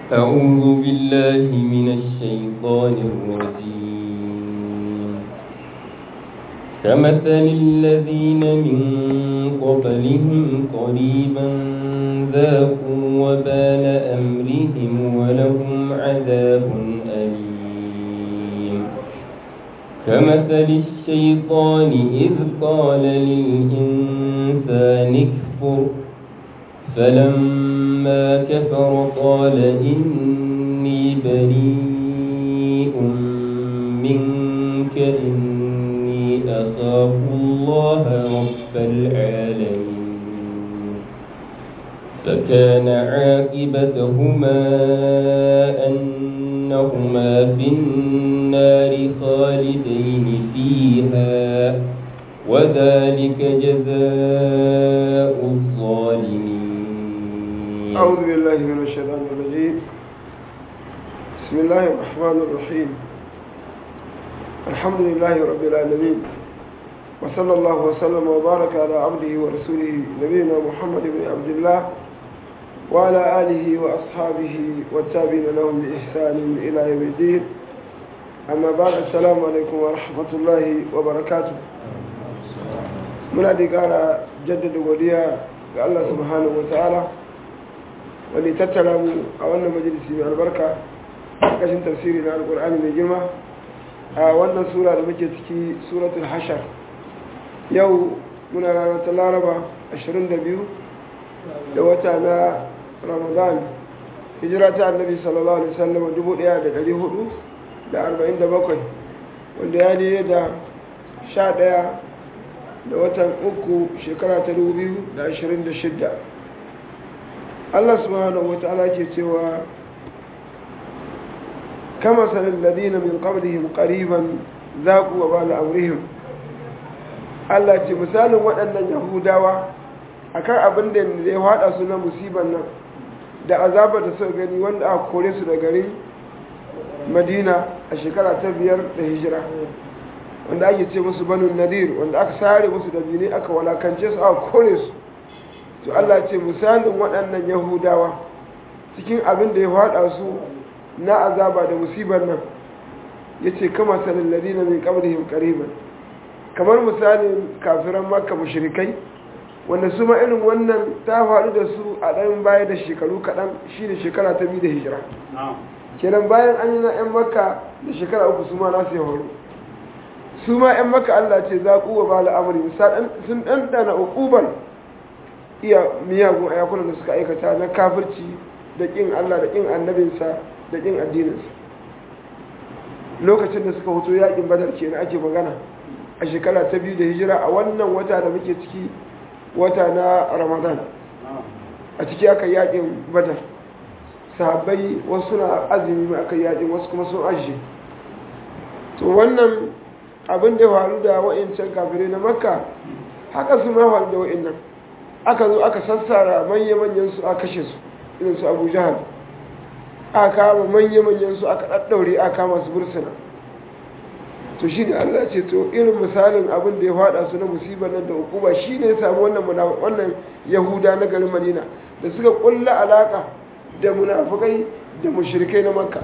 أعوذ بالله من الشيطان الرجيم كمثل الذين من قبلهم قريبا ذاقوا وبال أمرهم ولهم عذاب أليم كمثل الشيطان إذ قال للإنسان اكفر فلما كفر قال إني بريء منك إني أخاف الله رب العالمين فكان عاقبتهما أنهما في النار خالدين فيها وذلك جزاء الظالمين أعوذ بالله من الشيطان الرجيم بسم الله الرحمن الرحيم الحمد لله رب العالمين وصلى الله وسلم وبارك على عبده ورسوله نبينا محمد بن عبد الله وعلى آله وأصحابه والتابعين لهم بإحسان إلى يوم الدين أما بعد السلام عليكم ورحمة الله وبركاته muna da ƙara jaddada godiya ga Allah subhanahu wa ta'ala wani tattara mu a wannan majalisi mai albarka ƙarƙashin tafsiri na alƙur'ani mai girma a wannan sura da muke ciki suratul hashar yau muna ranar ta laraba 22 da wata na ramadan hijira ta annabi sallallahu alaihi wasallam 1447 wanda ya ne da 11 da watan uku shekara ta 2026 Allah subhanahu wata'ala ke cewa kama sanin ladina min qablihim qariban zaqu wa bala amrihim Allah ce misalin waɗannan yahudawa akan abin da ya hada su na musiban nan da azabar da suka gani wanda aka kore su da garin Madina a shekara ta biyar da hijira wanda ake ce musu banu nadir wanda aka sare musu da bini aka walakance su aka kore su to Allah ce misalin waɗannan yahudawa cikin abin da ya faɗa su na azaba da musibar nan ya ce kama sanin ladina min qablihim qariban kamar misalin kafiran makka mushrikai wanda su ma irin wannan ta faru da su a ɗan baya da shekaru kaɗan shine shekara ta biyu da hijira kenan bayan an yi na 'yan makka da shekara uku su ma nasu ya faru su ma 'yan maka Allah ce za kuwa ba al'amari sun ɗanɗana ukubar iya miyagun ayakunan da suka aikata na kafirci da ƙin Allah da ƙin annabinsa da ƙin addininsa lokacin da suka hoto yaƙin badar ke na ake magana a shekara ta biyu da hijira a wannan wata da muke ciki wata na ramadan a ciki aka yaƙin badar sahabbai wasu na azumi aka yaƙin wasu kuma sun ajiye to wannan abin da ya faru da wa'incan kafirai na makka haka su ma faru da wa'innan aka zo aka sassara manya-manyan su aka kashe su irin su abu jihar aka kama manya-manyan su aka ɗaɗɗaure aka kama su bursuna to shi ne allah ce to irin misalin abin da ya faɗa su na musibar nan da hukuma shi ne ya samu wannan wannan yahuda na garin madina da suka ƙulla alaƙa da munafukai da mushrikai na makka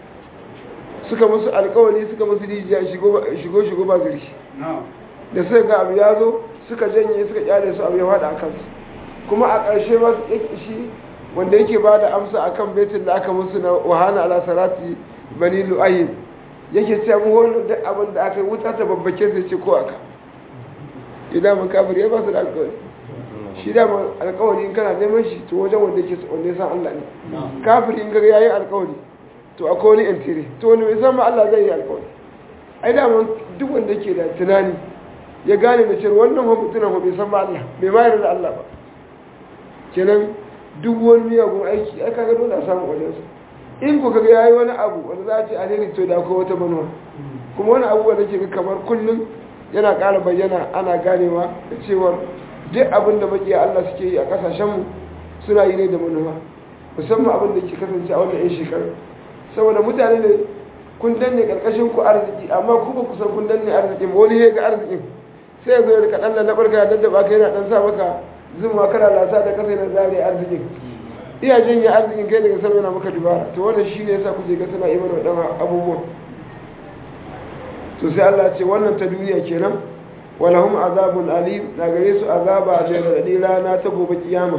suka musu alkawari suka musu rijiya shigo shigo ba zirki da suka ga abu ya zo suka janye suka kyale su abu ya fada a kansu kuma a ƙarshe ma su ƙi shi wanda yake ba da amsa a kan betin da aka musu na wahana ala sarati bani lu'ayin yake ce mu wani duk abin da aka yi wuta ta babbake sai ce ko aka idan mun kafir ya ba su da alkawari shi da alkawari in kana neman shi to wajen wanda yake wanda ya san Allah ne kafir in ga yayi alkawari to akwai wani intiri to wani mai zama Allah zai yi alkawari ai da duk wanda ke da tunani ya gane da cewa wannan fa mutunan fa bai san ba Allah bai ma yarda da Allah ba kenan duk wani miyagun aiki ai kaga dole a samu wajen sa in ku kaga yayi wani abu wanda za a ce alheri to da akwai wata manuwa kuma wani abu wanda ke ga kamar kullum yana ƙara bayyana ana ganewa da cewa duk abin da makiya Allah suke yi a ƙasashenmu suna yi ne da manuwa musamman abin da ke kasance a wannan 'yan shekaru saboda mutane ne kun danne karkashin ku arziki amma ku ba ku san kun danne arziki ba wani ga arzikin sai ya zo ya rika dan lallabar ka daddaba ka yana dan sa maka zuma kana lasa da kasa yana zare arzikin iya janye arzikin kai daga sama yana maka dubara to wannan shi ne yasa kuke ga suna yi mana waɗannan abubuwan to sai Allah ce wannan ta duniya kenan walahum azabun alim na gare su azaba da radadi rana ta gobe kiyama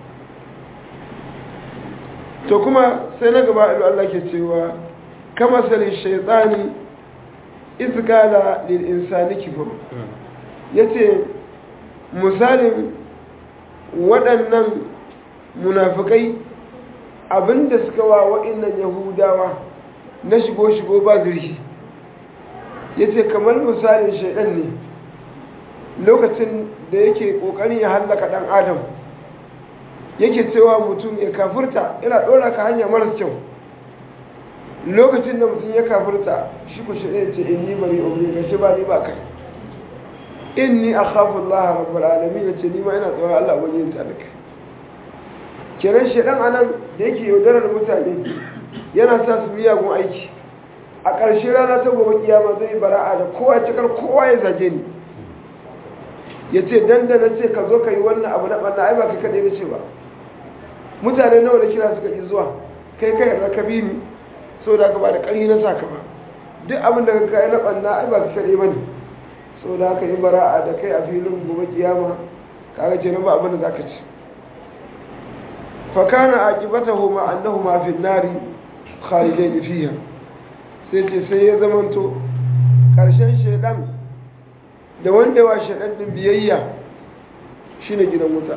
to kuma sai na gaba ilu Allah ke cewa kama sali shaytani izgala lil insani kifur yace misalin waɗannan munafikai abinda suka wa wa'annan yahudawa na shigo-shigo ba zurfi ya ce kamar misalin shaidan ne lokacin da yake ƙoƙarin ya hallaka ɗan adam yake cewa mutum ya kafurta yana ɗora ka hanya maras kyau lokacin da mutum ya kafurta shi ku shaidan ce in ni bari obi ga shi ba ni ba kai in ni a khafin Allah rabbal alamin ya ce ni ma ina tsoron Allah wani yin talaka kenan shaidan anan da yake yaudarar mutane yana sa su miyagun aiki a ƙarshe rana ta gobe kiyama zai bara'a da kowa cikar kowa ya zage ni ya ce dandana ce ka zo ka yi wannan abu na ɓanna ai ba kai kaɗai na ce ba mutane nawa da kira suka ƙi zuwa kai kai yarda ka bi ni so da ka ba da ƙarfi na saka ba duk abin da ka kai na ɓanna ai ba kai kaɗai ba ne so da ka yi bara'a da kai a filin gobe kiyama kaga ce na ba abin da za ka ci fakana aqibatahuma annahuma fi an-nari khalidain fiha sai ce sai ya zamanto karshen shedan da wanda wa shedan din biyayya shine gidan wuta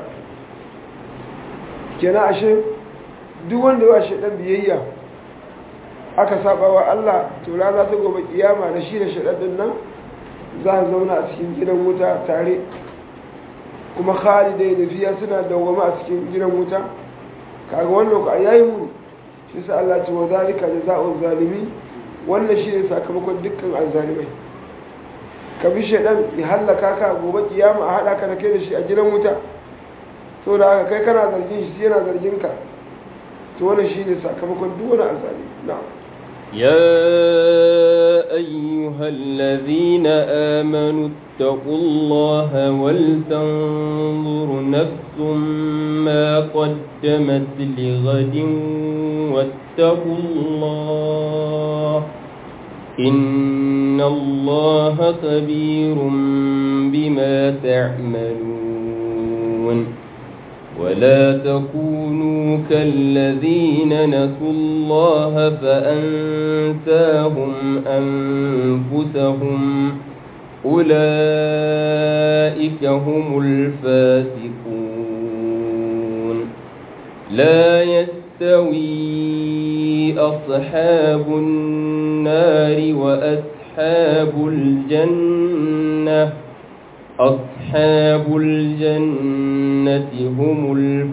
kenan ashe duk wanda wa shedan biyayya aka saba wa Allah to rana ta gobe kiyama da shi da shedan din nan za a zauna a cikin gidan wuta tare kuma khalidai fiya suna dawwama a cikin gidan wuta kaga wannan ku yayi mu shi sa Allah ce wa zalika jazaa'u zalimi wannan shine sakamakon dukkan azzalimai ka bi shedan ya halaka ka gobe kiyama a hada ka da kai da shi a gidan wuta to da haka kai kana zargin shi yana zargin ka to wannan shine sakamakon duk wani azzalimi na'am يا أيها الذين آمنوا اتقوا الله ولتنظر نفس ما قدمت لغد واتقوا الله إن الله خبير بما تعملون ولا تكونوا كالذين نسوا الله فأنساهم أنفسهم أولئك هم الفاسقون لا يستوي أصحاب النار وأصحاب الجنة أصحاب الجنة هم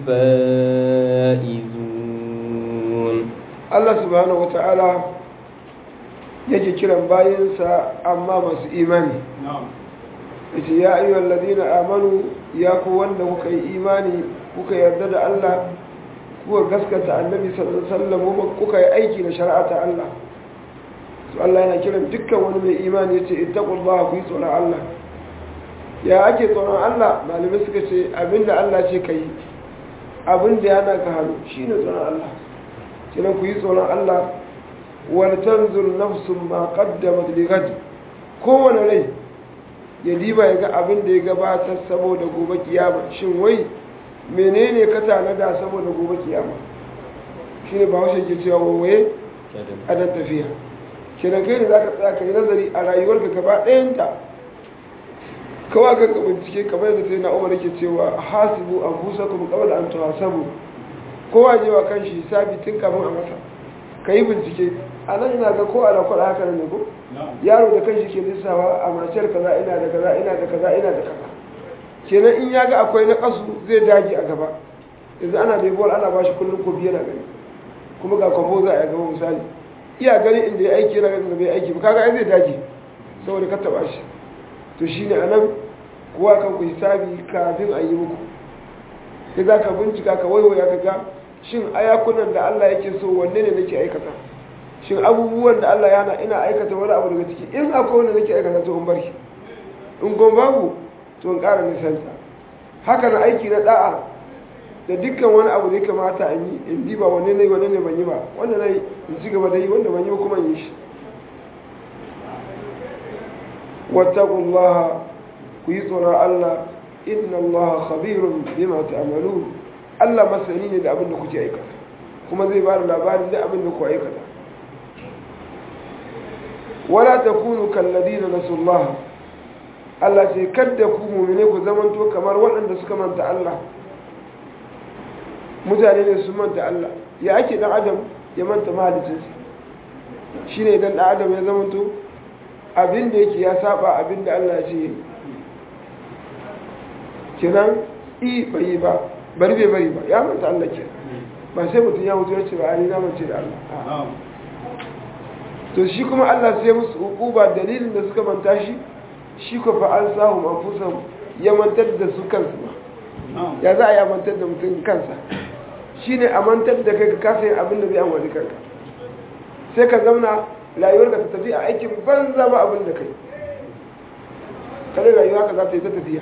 الفائزون Allah subhanahu wa ta'ala yake kiran bayansa amma masu imani yace ya ayyuhal ladina amanu ya ku wanda kuka yi imani kuka yarda da Allah kuka gaskata annabi sallallahu alaihi wasallam kuka yi aiki da shari'a ta Allah to Allah yana kiran dukkan wani mai imani yace ittaqullaha ku yi tsoron Allah ya ake tsoron Allah malamai suka ce abinda Allah ce kai abinda yana ka hannu shine tsoron Allah kina ku yi tsoron Allah wal tanzur nafsun ma qaddamat li ghad kowane rai ya diba ya ga abin da ya gabatar saboda gobe kiyama shin wai menene ka tanada saboda gobe kiyama shine ba wasu ke cewa waye adan tafiya kina kai ne zaka tsaya kai nazari a rayuwarka gaba ɗayanta kawai ka bincike kamar yadda sai na umar yake cewa hasibu anfusakum qabla an tuhasabu kowa je wa kan shi hisabi tun kafin a masa ka yi bincike a nan ina ga ko a lakwar haka ne ko yaro da kan shi ke lissawa a maciyar kaza ina da kaza ina da kaza ina da kaza kenan in ya ga akwai na kasu zai dage a gaba yanzu ana bai bol ana bashi kullum ko biyu na gani kuma ga kwambo za a yi gaba misali iya gani inda ya aiki yana ganin da bai aiki ba kaga ai zai dage saboda ka taba shi to shine anan kowa kan ku hisabi kafin a yi muku sai za ka bincika ka waiwaya ka ga shin ayakunan da Allah yake so wanne ne nake aikata shin abubuwan da Allah ya hana ina aikata wani abu daga ciki in akwai wanda nake aikata to in bari in gon babu to in ƙara nisanta haka na aiki na da'a da dukkan wani abu da ya kamata in yi in diba wanne ne wanne ne ban yi ba wanda na yi in ci gaba da yi wanda ban yi ba kuma in yi shi wattaqullaha ku yi tsoron Allah inna Allah khabirun bima ta'malun Allah masani ne da abin da kuke aikata kuma zai bada labarin da abin da ku aikata wala takunu kalladina nasullaha Allah ce kadda ku mu'mine ku zamanto kamar waɗanda suka manta Allah mutane ne su manta Allah ya ake dan adam ya manta mahalicinsa shine idan dan adam ya zamanto abin da yake ya saba abin da Allah ya ce kenan i bai yi ba bari bai bari ba ya manta Allah ke ba sai mutum ya mutu ya ce ba ani na mace da Allah to shi kuma Allah sai musu hukuba dalilin da suka manta shi shi ko fa an sahu mafusan ya mantar da su kansu ba ya za a yi mantar da mutum kansa shine a mantar da kai ka kasa yin abin da zai amfani kanka sai ka zauna rayuwarka ta tafi a aikin banza ba abin da kai kare rayuwa ka za ta yi ta tafiya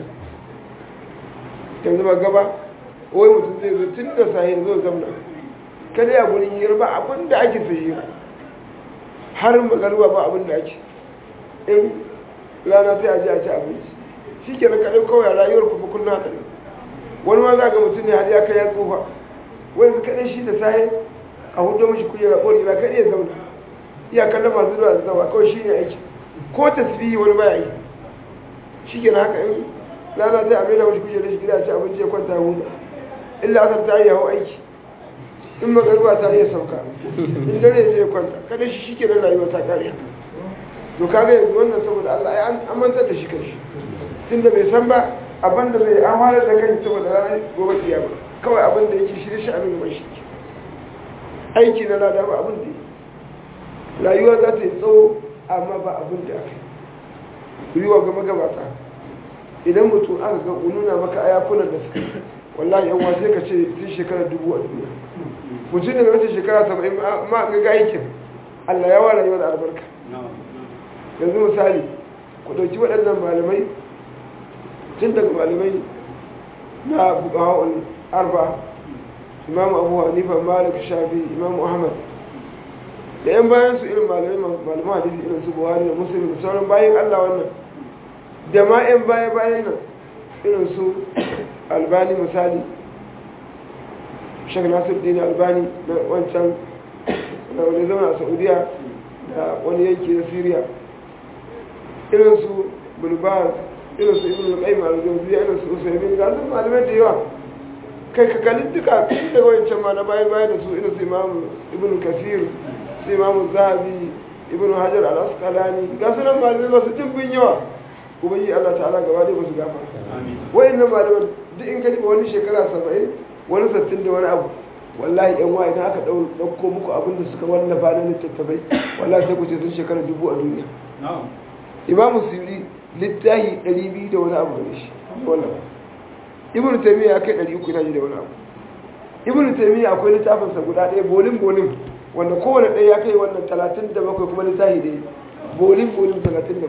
yanzu ba gaba wai mutum zai zo tun da sahi zo zamna kada ya gurin hira ba abin da ake sai hira har magaruwa ba abin da ake in rana sai a ji a ci abinci shi ke na kaɗai kawai rayuwar kuma kullum haka ne wani ma za ga mutum ne har ya kai ya tsufa wani kaɗai shi da sahi a hudu mashi kujera ƙori ba kaɗai ya zauna iya kallon masu zuwa da zawa kawai shi ne aiki ko tasbihi wani baya yi shi ke na haka in rana sai a maida mashi kujera shi gida ci abinci ya kwanta huda illa asar ta yi yawo aiki in magaruwa ta iya sauka in dare zai kwanta kada shi shi ke na rayuwa ta kare to kaga yanzu wannan saboda Allah ya an mantar da shi kanshi tunda bai san ba abin da zai an halar da kanshi saboda ranar gobe kiyama kawai abin da yake shirye shi abin mai shi aiki na lada ba abin da yi rayuwa za ta yi tsawo amma ba abin da aka yi yi wa gama gabata idan mutum aka ga nuna maka ayakunan da suka yi wallahi yan wasu ka ce tun shekarar dubu a duniya mutum daga wata shekara saba'in ma ga ga aikin allah ya wa rayuwa da albarka yanzu misali ku ɗauki waɗannan malamai tun daga malamai na bukawar arba imamu abu hanifa malik shafi imamu ahmad da yan bayan su irin malamai malaman hadisi irin su buhari da musulmi da sauran bayan allah wannan da ma yan baya bayan nan irin su albani misali shek nasir dini albani na wancan da wani zama a saudiya da wani yanki na syria irin su bulbaz irin su ibn al-qayyim al-jawziyya irin su usaymin ga su malamai da yawa kai ka kalli duka daga wancan ma na bayan bayan da su irin su imam ibn kasir su imam zahabi ibn hajar al-asqalani ga su nan malamai masu dimbin yawa ubangi Allah ta'ala gaba dai musu gafa wayannan malaman duk in kaji wani shekara 70 wani 60 da wani abu wallahi yan wa idan aka dauko muku abin da suka wallafa na littattafai wallahi sai ku ce sun shekara dubu a duniya imamu suyuri littahi 200 da wani abu ne shi wallafa ibnu taymiya kai 300 na ji da wani abu ibnu taymiya akwai littafinsa guda ɗaya bolin bolin wanda kowane ɗaya ya kai wannan 37 kuma littahi ɗaya bolin bolin 37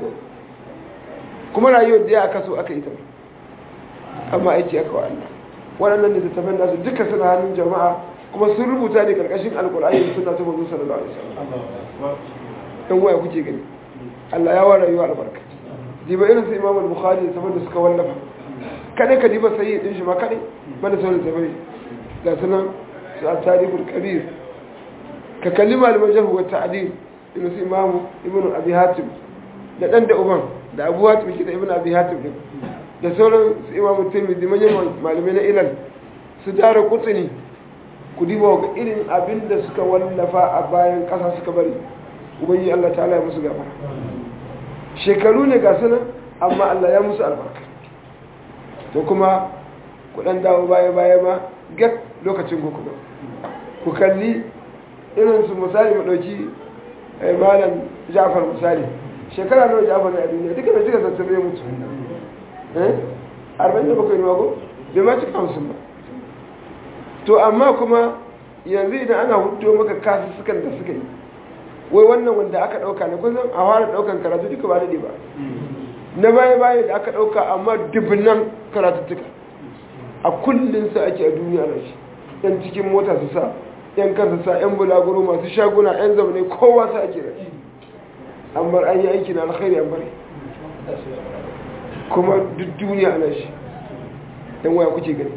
kuma rayuwar da ya aka so aka yi ta amma aiki aka wa Allah waɗannan littattafan nasu duka suna hannun jama'a kuma sun rubuta ne karkashin alkur'ani da suna ta mazu sallallahu alaihi wasallam dan waya kuke gani Allah ya wa rayuwa albarka diba irin su Imam Bukhari da da suka wallafa kadai ka diba sai din shi ma kadai banda sauran tafai ga sunan su a tarihul kabir ka kalli malaman jahu wa ta'dil irin su Imam Ibn Abi Hatim da dan da uban da Abu Hatim shi da Ibn Abi Hatim din da sauran su Imam Tirmidhi manyan malamai na ilal su dara kutsini ku diba ga irin abin da suka wallafa a bayan ƙasa suka bari ubangi Allah ta'ala ya musu gaba shekaru ne ga sunan amma Allah ya musu albarka to kuma ku dan dawo baya baya ma gat lokacin ku kuma ku kalli irin su misali mu dauki malam Ja'far misali shekara nawa Ja'far ne a duniya duka bai cika sattar ya mutu eh 47 ne mago bai ma cika 50 ba to amma kuma yanzu idan ana hudu maka kasu sukan da suka yi wai wannan wanda aka dauka na kusan a fara daukan karatu duka ba daɗe ba na baya baya da aka dauka amma dubnan karatuttuka a kullum sa ake a duniya na shi yan cikin mota su sa yan kansa sa yan bulaguro masu shaguna yan zaune kowa sa ake da shi an bar an yi aiki na alkhairi an bari kuma duk duniya ana shi yan waya kuke gani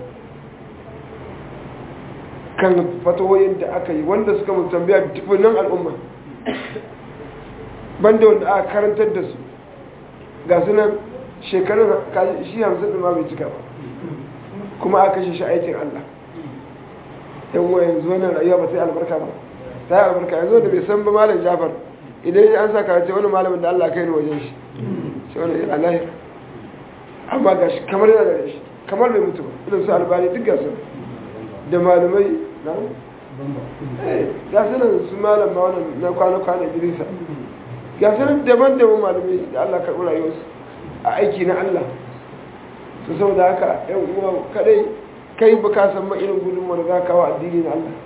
kan fatawoyin da aka yi wanda suka mun tambaya tufunan al'umma banda wanda aka karantar da su ga sunan shekarun shi hamsin ɗin ma bai cika ba kuma aka kashe shi aikin Allah yan waya yanzu wannan rayuwa ba ta yi albarka ba ta yi albarka yanzu da bai san ba malam jafar idan an sa karatu wani malamin da Allah kai ni wajen shi shi wani yana lahir amma ga shi kamar yana da shi kamar bai mutu ba irin su albani duk gasu da malamai na ga su nan su malam ma wannan na kwana-kwana idrisa ga su nan daban-daban malamai da Allah karɓi rayuwarsu a aiki na Allah su sau da haka yan uwa kadai kai ba ka san ma irin gudunmu da za ka kawo addini na Allah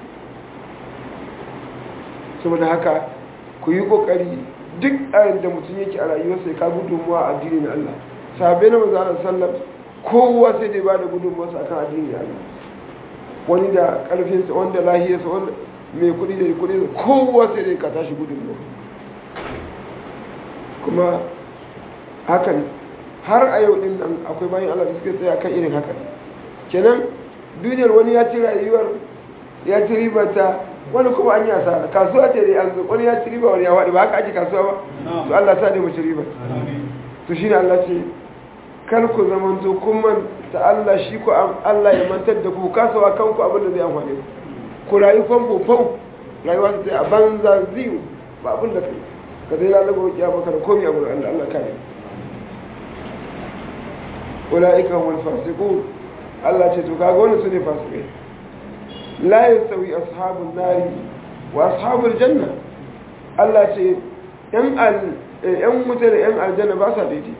saboda haka ku yi kokari duk ayin da mutum yake a rayuwarsa ya ka gudunmuwa a addini na Allah sahabbai na manzo Allah sallam kowa sai dai ba da gudunmuwarsa akan addini na Allah wani da karfinsa wanda lahiyarsa wanda mai kuɗi da kuɗi kowa sai dai ka tashi gudunmuwa kuma hakan har a yau din nan akwai bayan Allah da suke tsaya kan irin haka kenan duniyar wani ya ci rayuwar ya ci ribata wani kuma an yi asara kasuwa ce da yanzu wani ya ci riba wani ya waɗi ba haka ake kasuwa ba to Allah sa ne mu ci riba to shine Allah ce kar ku zamanto kun manta Allah shi ku Allah ya mantar da ku kasawa kanku abin da zai amfane ku ku rayu famfo fau rayuwa ta a banza ziyu ba abin da kai ka zai lalaba wa kiyama kana komai abu Allah Allah kare ulaika humul fasiqun Allah ce to kaga wannan sune fasikai la yastawi ashabun nari wa ashabul janna Allah ce yan al yan wuta da yan aljanna ba sa daidai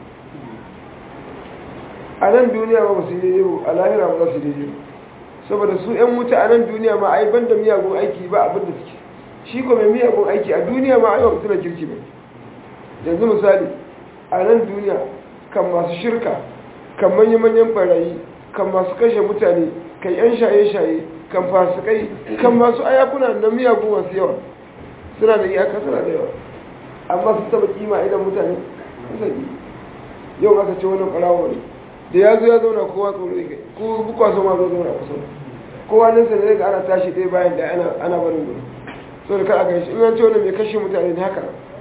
a nan duniya ba su daidai ba a lahira ba za su daidai ba saboda su yan wuta a nan duniya ma ai banda miyagun aiki ba abin da suke shi ko mai miyagun aiki a duniya ma ai ba suna kirki ba yanzu misali a nan duniya kan masu shirka kan manya-manyan barayi kan masu kashe mutane kan 'yan shaye-shaye kan fasikai kan masu ayakuna na miyagun masu yawa suna da iyaka suna da yawa amma su taba kima idan mutane sani yau aka ce wani ɓarawo ne da ya zo ya zauna kowa tsoro ya kai ko bukwa so ma zo zauna kusa kowa nan sai daga ana tashi ɗaya bayan da ana barin gudu so da kar a gaishe in an ce wani mai kashe mutane ne haka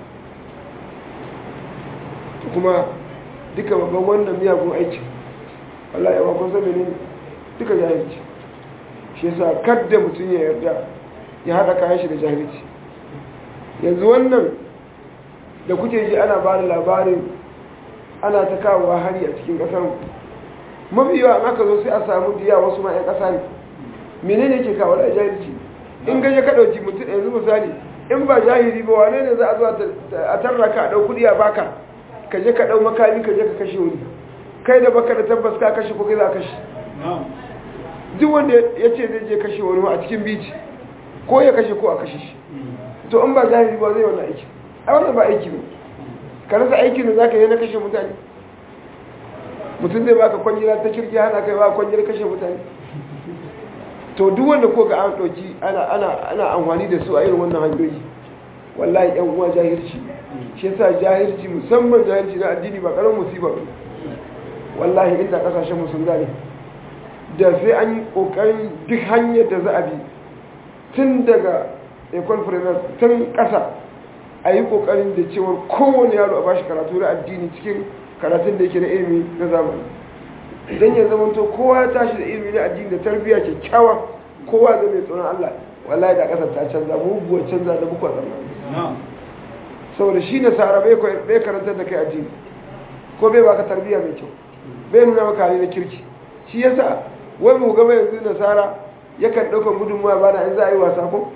kuma duka babban wannan miyagun aiki Allah ya bakon sabi ne duka jahilci shi yasa kadda mutum ya yarda ya haɗa kayan shi da jahilci yanzu wannan da kuke ji ana ba da labarin ana ta kawowa hari a cikin ƙasar mafi yawa an aka zo sai a samu diya wasu ma'yan ƙasa ne menene ke kawo da jahilci in gaje ka ɗauki mutum yanzu misali in ba jahili ba wane ne za a zo a tarraka a ɗau kuɗi a baka ka je ka ɗau makami ka je ka kashe wani kai da baka da tabbas ka kashe ko kai za a kashe duk wanda ya ce zai je kashe wani a cikin bici ko ya kashe ko a kashe shi to in ba jahili ba zai wannan aiki a wannan ba aiki ne ka rasa aikin da za ka yi na kashe mutane mutum zai baka kwangila ta kirki hana kai ba kwangila kashe mutane to duk wanda ko ga an ɗauki ana amfani da su a irin wannan hanyoyi wallahi yan uwa jahilci shi yasa jahilci musamman jahilci na addini ba karamin musiba ba wallahi inda kasashen mu sun gane da sai an yi kokarin duk hanyar da za a bi tun daga ecole primaire tun kasa a yi kokarin da cewar kowane yaro a bashi karatu na addini cikin karatun da yake na ilimi na zamani idan ya zama to kowa ya tashi da ilimi na addini da tarbiyya kyakkyawa kowa zai mai tsoron Allah wallahi da kasar ta canza muguwar canza da bukwa tsammanin saboda shi nasara bai karantar da kai addini ko bai baka tarbiyya mai kyau bai nuna maka hali na kirki shi yasa wai mu gaba yanzu nasara yakan ɗaukar gudunmuwa ba da in za a yi wasa ko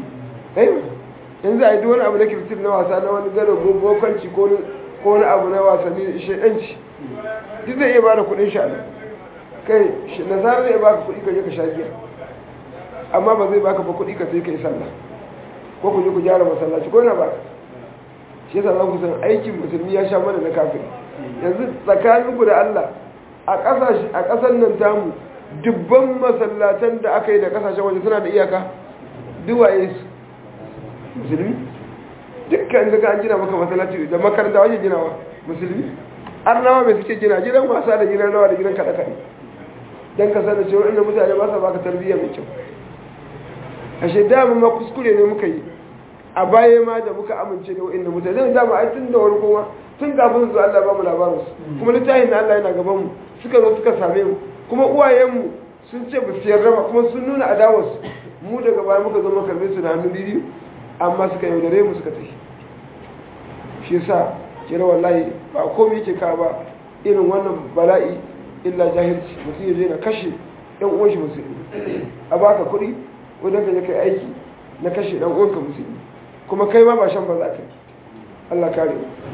in za a yi duk wani abu na kirtif na wasa na wani gado bokanci ko wani abu na wasanni shaɗanci duk zai iya ba da kuɗin sha kai nasara zai baka kuɗi ka je ka sha giya amma ba zai baka ba kuɗi ka sai ka yi sallah ko ku je ku gyara masallaci ko na baka shi yasa za ku san aikin musulmi ya sha mana na kafin yanzu tsakanin ku da Allah a ƙasashe a ƙasar nan tamu dubban masallatan da aka yi da kasashen waje suna da iyaka duwaye su musulmi dukkan daga an gina maka masallaci da makaranta wajen ginawa musulmi arnawa mai suke gina gidan wasa da gidan rawa da gidan kaɗe-kaɗe don ka sanar cewa inda mutane ba sa baka tarbiyya mai kyau ashe dama ma kuskure ne muka yi a baya ma da muka amince da wa'inda mutane zai dama ai tun da wani kuma tun kafin su Allah ba mu labarin su kuma littafin na Allah yana gaban mu suka zo suka same mu kuma uwayenmu sun ce ba su yarda ba kuma sun nuna adawarsu mu daga baya muka zo muka karbe su da hannu biyu amma suka yaudare mu suka tafi shi yasa kira wallahi ba komai yake ka ba irin wannan bala'i illa jahilci mutum ya je na kashe ɗan uwan shi musulmi a baka kuɗi wajen ka je kai aiki na kashe ɗan uwanka musulmi kuma kai ma ba shan ba za ka yi Allah kare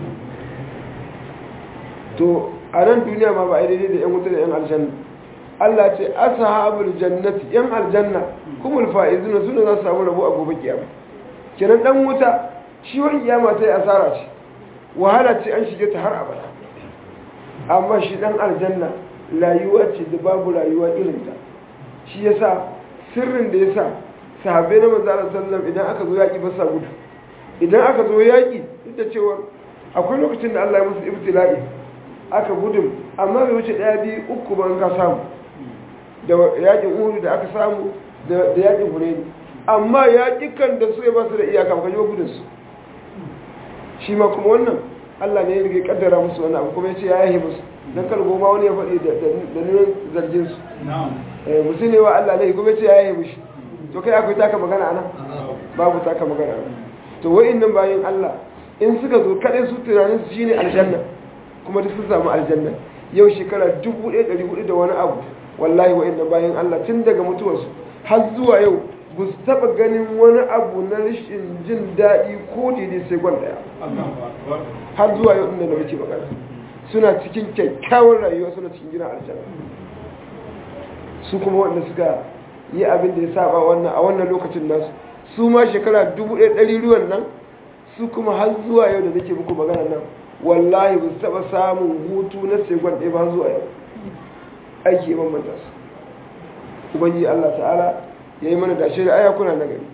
to a nan duniya ma ba a daidai da yan wuta da yan aljanna Allah ce ashabul jannati yan aljanna kumul faizuna sune za su samu rabo a gobe kiyama kenan dan wuta shi wani kiyama ta yi asara ce wahala ce an shige ta har abada amma shi dan aljanna rayuwa ce da babu rayuwa irin ta shi yasa sirrin da yasa sahabbai na manzo Allah sallallahu idan aka zo yaki ba sa gudu idan aka zo yaki duk da cewa akwai lokacin da Allah ya musu ibtila'i aka gudun amma bai wuce daya biyu uku ban ka samu da yakin uhud da aka samu da yakin hunaini amma yakikan da su ya ba su da iyaka ba kaji gudun su shi ma kuma wannan Allah ne ya rige kaddara musu wannan abu kuma ya ce ya yahe musu dan kar goma wani ya faɗi da nuna zargin su eh musu ne wa Allah ne kuma ya ce ya yahe mushi to kai akwai taka magana anan babu taka magana anan to wa'annan bayin Allah in suka zo kadai su tunanin su shine aljanna kuma duk sun samu aljanna yau shekara 1400 da wani abu wallahi wa'annan bayan Allah tun daga mutuwarsu har zuwa yau ba su taɓa ganin wani abu na rashin jin daɗi ko daidai sai gwan ɗaya har zuwa yau inda da muke magana suna cikin kyakkyawar rayuwa suna cikin gina aljanna su kuma wanda suka yi abin da ya saba wannan a wannan lokacin nasu su ma shekara 1100 ruwan nan su kuma har zuwa yau da nake muku magana nan wallahi ba su taɓa samun hutu na segon ɗaya ba zuwa yau aiki ya bambanta su ubangi Allah ta'ala ya yi mana dashe da ayakuna na gari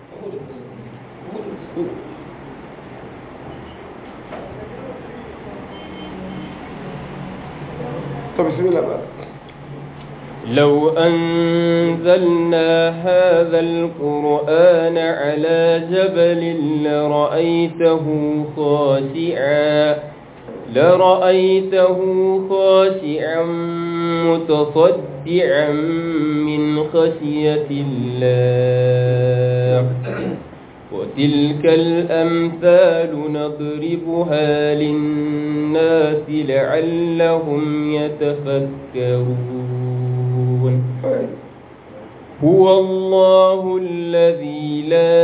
ta bismillah ba لو أنزلنا هذا القرآن على جبل لرأيته خاشعا لرأيته خاشعا متصدعا من خشية الله وتلك الأمثال نضربها للناس لعلهم يتفكرون هو الله الذي لا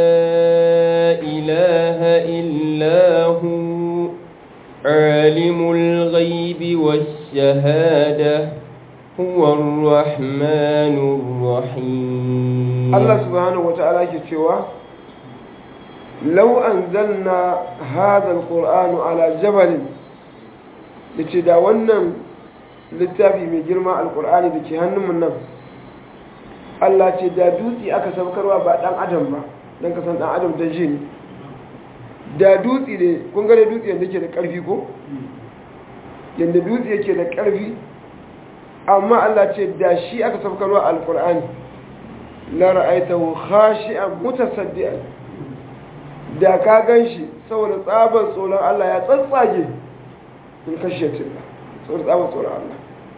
إله إلا هو عالم الغيب والشهادة هو الرحمن الرحيم الله سبحانه وتعالى كتوى لو أنزلنا هذا القرآن على جبل لتداونا littafi mai girma alkur'ani da ke hannunmu nan Allah ce da dutse aka saukarwa ba dan adam ba don kasan dan adam don shi ne da dutse ne kun gane dutse yadda ke da ƙarfi ko yadda dutse yake da ƙarfi amma Allah ce da shi aka saukarwa alkur'ani la ra'aitahu khashi'an mutasaddian da ka gan shi saboda tsaban tsoron Allah ya tsatsage in kashe tilla saboda tsaban tsoron Allah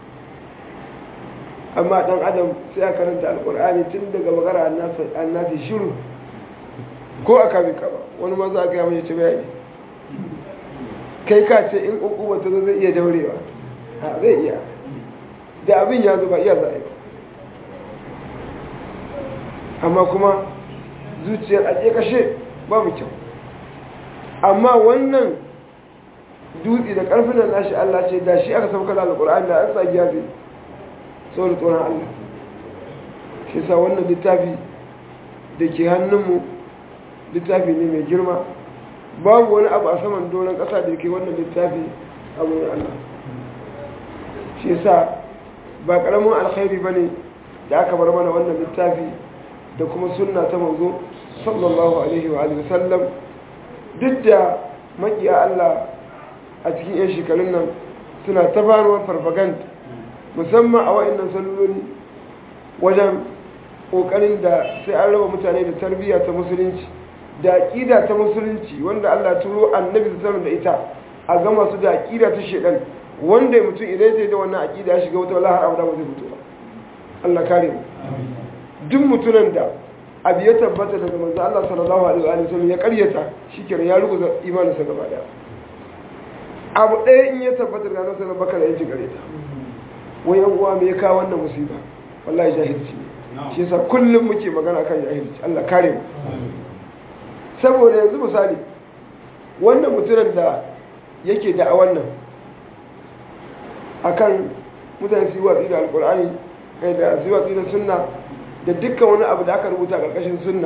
amma dan adam sai a karanta alkur'ani tun daga magana annasi shiru ko a kame kaba wani maza a gaya mai ci bayani kai ka ce in ukuba ta zo zai iya daurewa ha zai iya da abin ya zo ba iya za a yi amma kuma zuciyar a kashe babu kyau amma wannan dutse da karfin da nashi Allah ce da shi aka sauka da alkur'ani da an sa giya zai saboda tsoron Allah shi sa wannan littafi da ke hannunmu littafi ne mai girma babu wani abu a saman doron ƙasa da ke wannan littafi a wurin Allah shi sa ba karamin alkhairi bane da aka bar mana wannan littafi da kuma sunna ta manzo sallallahu alaihi wa alihi wasallam duk da makiya Allah a cikin yan shekarun nan suna ta faruwar farfaganda musamman a wa'annan salolin wajen kokarin da sai an raba mutane da tarbiyya ta musulunci da aqida ta musulunci wanda Allah turo annabi sallallahu da ita a gama su da aqida ta shedan wanda mutum idan sai da wannan aqida ya shiga wata wallahi har abada ba zai fito ba Allah kare mu duk mutunan da abu ya tabbata daga manzo Allah sallallahu alaihi wa sallam ya karyata shikenan ya rubuta imaninsa gaba daya abu ɗaya in ya tabbata daga nan sallallahu bakar ya ji karyata wai yan uwa me ya kawo wannan musiba wallahi jahilci ne shi yasa kullum muke magana kan jahilci Allah kare mu saboda yanzu misali wannan mutumin da yake da a wannan akan mutane su yi watsi da alkur'ani kai da su yi watsi da sunna da dukkan wani abu da aka rubuta ƙarƙashin sunna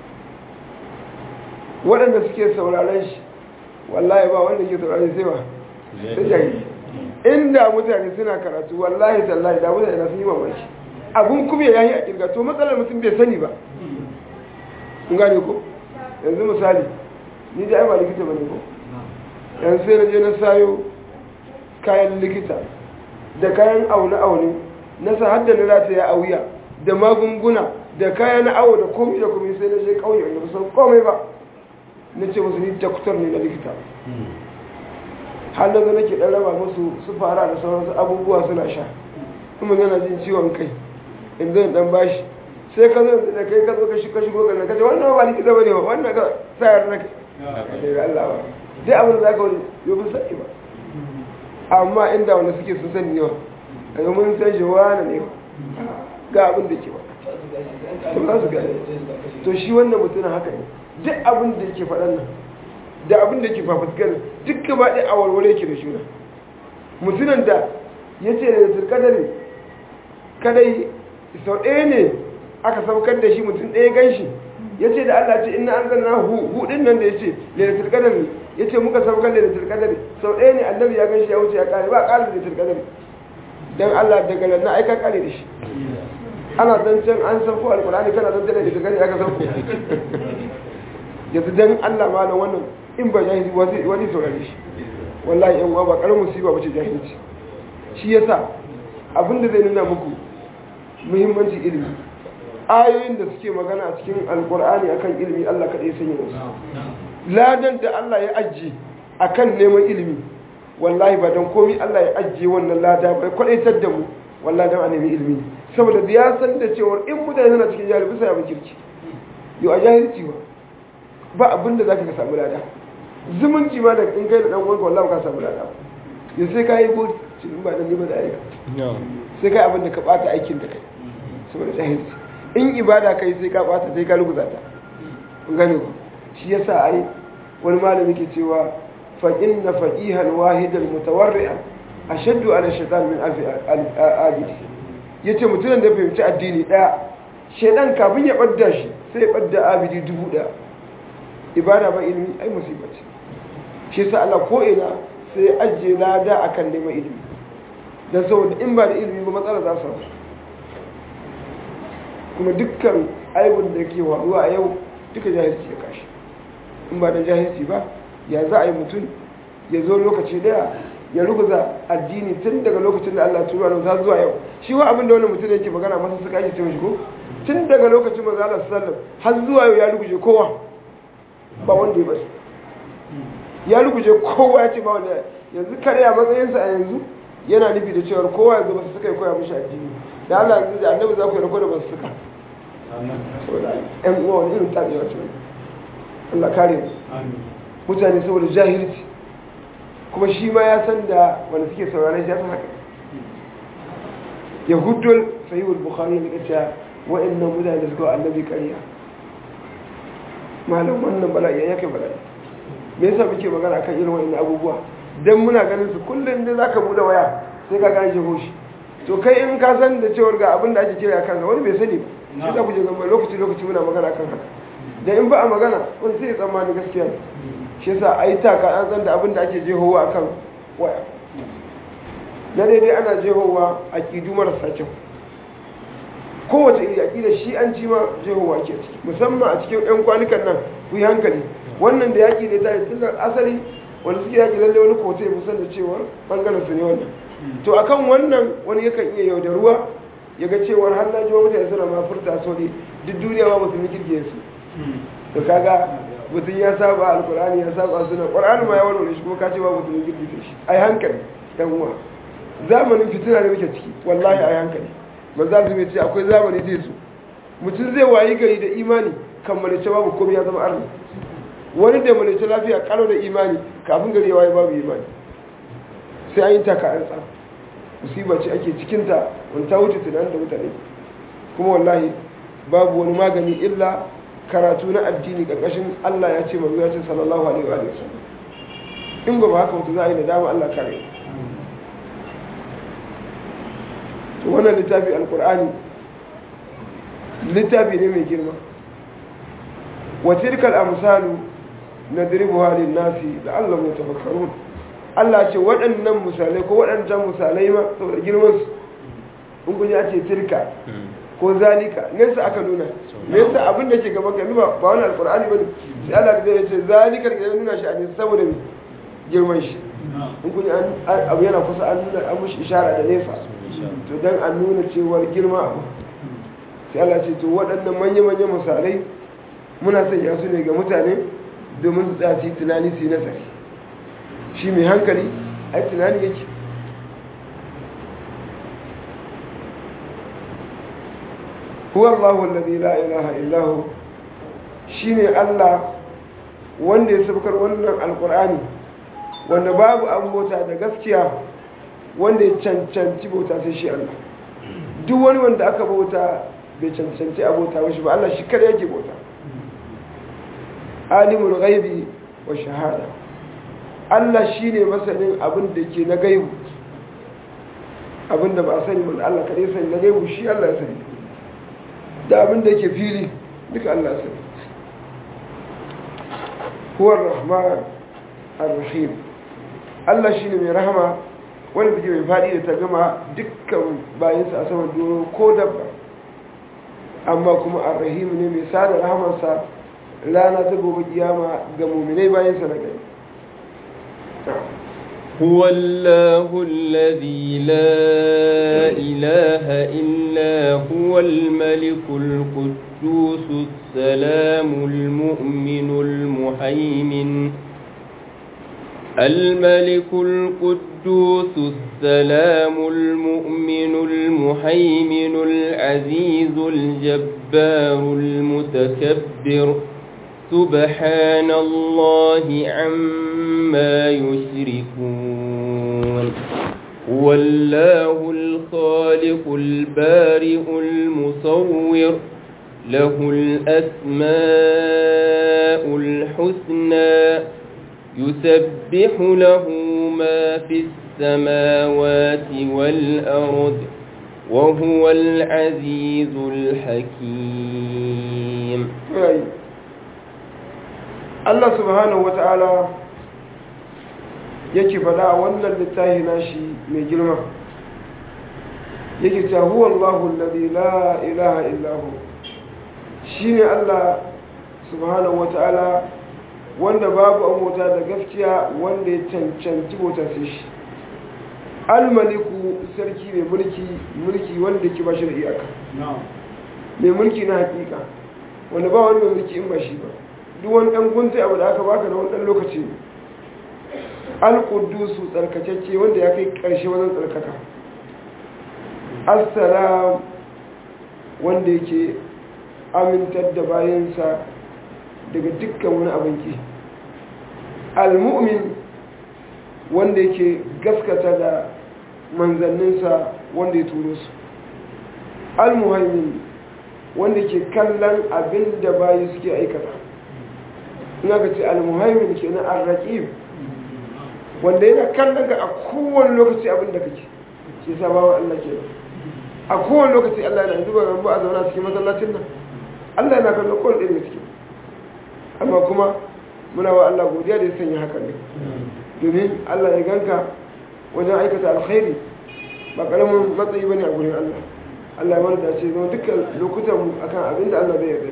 waɗanda suke sauraron shi wallahi ba wanda ke sauraron sai ba sai jahili inda mutane suna karatu wallahi tallahi da mutane na sun yi mamaki abun kuma ya yi a kirga to matsalar mutum bai sani ba kun gane ko yanzu misali ni da ai ba likita bane ko yanzu sai na je na sayo kayan likita da kayan aune-aune na sa hadda na rata ya auya da magunguna da kayan awo da komai da komai sai na je kauye wanda ba san komai ba na ce musu ni daktar ne na likita har da nake dan raba musu su fara da sauransu abubuwa suna sha kuma yana jin ciwon kai in zan dan bashi sai ka zo da kai ka zo ka shiga shigo ga ka ce wannan ba likita bane ba wannan ka sayar na kai da Allah ba dai abin da zaka wani yau ba sai ba amma inda wanda suke sun sani ne a yau mun san shi wani ne ga abin da ke ba to za su gane to shi wannan mutumin haka ne duk abin da yake faɗan nan da abin da ke fafuskar duk gaba ɗaya a warware yake da shuna mutumin da ya ce da turkadari kadai sau ɗaya ne aka saukar da shi mutum ɗaya gan shi ya ce da Allah ce ina an zanna hudun nan da ya ce lailatul qadari ya ce muka saukar lailatul qadari sau ɗaya ne annabi ya gan shi ya wuce ya kare ba ƙarin lailatul qadari dan Allah daga nan na aika kare da shi ana zancen an sauko alkurani kana zancen da lailatul qadari aka sauko yanzu dan Allah malam wannan in ba jahili wani saurare shi wallahi yan uwa ba karamin musiba bace jahilci shi yasa abinda zai nuna muku muhimmanci ilimi ayoyin da suke magana a cikin alkur'ani akan ilimi Allah kaɗai sanya musu ladan da Allah ya ajiye akan neman ilimi wallahi ba don komi Allah ya ajiye wannan lada bai kwadaitar da mu wallahi don a nemi ilimi saboda da ya san da cewar in mutane suna cikin jahil bisa ya kirki yau a jahilci ba ba abin da zaka ka samu lada zumunci ma da in kai da dan uwanka wallahi ka samu lada ya sai ka yi godi in ba dan ni ba da aika sai kai abin da ka bata aikin da kai saboda jahilci in ibada kai sai ka bata sai ka rubuta ta kun gane ku shi yasa ai wani malami ke cewa fa inna faqihan wahidan mutawarri'an ashaddu ala shaytan min alfi abidi yace mutumin da fahimci addini daya shedan kafin ya badda shi sai ya badda abidi dubu daya ibada ba ilimi ai musiba ce shi yasa Allah ko ina sai ya ajiye lada akan neman ilimi dan saboda in ba da ilimi ba matsala za su samu kuma dukkan aibun da ke waruwa a yau duka jahilci ya kashi in ba da jahilci ba ya za a yi mutum ya zo lokaci daya ya ruguza addini tun daga lokacin da Allah turuwa nan ta zuwa yau shi wa abin da wani mutum yake magana masa suka ake cewa shi ko tun daga lokacin manzo Allah sallallahu har zuwa yau ya ruguje kowa ba wanda ya basu ya ruguje kowa ya ce ba wanda yanzu kare a matsayinsa a yanzu yana nufi da cewar kowa yanzu ba su suka yi koya mishi addini da Allah yanzu da annabi za ku yi rako da ba su suka saboda ƴan uwa wani irin tabewa ce Allah kare mu mutane saboda jahilci kuma shi ma ya san da wanda suke sauraron shi ya san haka yahudul sahihul bukhari ne kace wa'annan mutane da suka wa annabi ƙarya malam wannan bala'i ya kai bala'i me yasa muke magana kan irin wa'annan abubuwa dan muna ganin su kullum da zaka bude waya sai ka gane shi hoshi to kai in ka san da cewar ga abin da ake kira kansa wani bai sani ba sai ka guje gamba lokaci lokaci muna magana kan haka da in ba a magana wani sai ya tsammani gaskiya ne shi yasa a yi taka an san da abin da ake jehowa akan waya na daidai ana jehowa a ƙidu marasa kyau kowace iri aƙidar shi an ci ma jehowa ke ciki musamman a cikin 'yan kwanukan nan ku yi hankali wannan da yaƙi da ta yi tun asali wanda suke yaƙi lalle wani kotu ya musan da cewar ɓangaren su ne wannan to akan wannan wani yakan iya yaudaruwa ya ga cewar har na jiwa mutane suna ma furta so ne duk duniya ma mutum kirge su to kaga mutum ya saba alkur'ani ya saba suna ƙwar'ani ma ya warware shi kuma ka ce ba mutum kirge shi ai hankali dan uwa zamanin fitina ne muke ciki wallahi ai hankali manzo Allah ce akwai zamani zai zo mutum zai wayi gari da imani kan malice babu komai ya zama arni wani da malice lafiya kalo da imani kafin gari ya wayi babu imani sai an yi taka an tsara musiba ce ake cikinta wani ta wuce tunanin da mutane kuma wallahi babu wani magani illa karatu na addini ƙarƙashin Allah ya ce manzo ya ce sallallahu alaihi wa sallam in ba haka mutu za a yi nadama Allah kare to wannan littafi alkur'ani littafi ne mai girma wa tilkal amsalu nadribuha lin nasi la'allahum yatafakkarun Allah ce waɗannan misalai ko waɗancan misalai ma saboda girman su in kun ya ce tilka ko zalika nesa aka nuna nesa abin da ke gaba ka ba ba wani alkur'ani bane sai Allah da ya ce zalika da nuna shi a nesa saboda girman shi in kun abu yana kusa an nuna an mushi ishara da nesa to dan an nuna cewar girma abu sai Allah ce to waɗannan manya-manyan misalai muna sanya su ne ga mutane domin su tsaya su yi tunani su yi nazari shi mai hankali ai tunani yake huwa Allahu alladhi la ilaha illa hu shine Allah wanda ya sabkar wannan alqur'ani wanda babu an bauta da gaskiya wanda ya cancanci bauta sai shi Allah duk wani wanda aka bauta bai cancanci a bauta mashi ba Allah shi kada yake bauta alimul ghaibi wa shahada Allah shine masanin abin da ke na gaibu abin da ba a sani wanda Allah kadai sani na gaibu shi Allah ya sani da abin da ke fili duka Allah ya sani huwa rahman ar-rahim Allah shine mai rahama wanda take mai faɗi da ta gama dukkan bayansa a saman doro ko dabba amma kuma arrahim ne mai sada rahamarsa rana ta gobe kiyama ga muminai bayansa na gari هو الله الذي لا إله إلا هو الملك القدوس السلام المؤمن المهيمن الملك القدوس السلام المؤمن المهيمن العزيز الجبار المتكبر سبحان الله عما يشركون هو الله الخالق البارئ المصور له الأسماء الحسنى يسبح له ما في السماوات والأرض وهو العزيز الحكيم Allah subhanahu wa ta'ala yake faɗa a wannan littafi nashi mai girma yake ta huwa Allahu alladhi la ilaha illa hu shine Allah subhanahu wa ta'ala wanda babu abota da gaskiya wanda ya cancanci bauta sai shi almaliku sarki mai mulki mulki wanda ke bashi da iyaka mai mulki na hakika wanda ba wani mai mulki in ba shi ba duk wani ɗan gunta abu da aka baka na wani ɗan lokaci ne alƙudusu tsarkakecce wanda ya kai ƙarshe wajen tsarkaka assalam wanda yake amintar da bayansa daga dukkan wani abin ki al-mu'min wanda yake gaskata da manzanninsa wanda ya turo su al-muhaimin wanda ke kallon abin da bayi suke aikata ina ka ce al-muhaimin ke na al-raqib wanda yana kallon ka a kowane lokaci abin da kake shi sa bawa Allah ke a kowane lokaci Allah yana zuba rambu a zauna cikin masallacin nan Allah yana kallon kowane ɗaya cikin amma kuma muna wa Allah godiya da ya sanya hakan ne domin Allah ya ganka wajen aikata alkhairi ba karamin matsayi bane a gurin Allah Allah ya mana dace zama dukkan lokutan mu akan abin da Allah bai yarda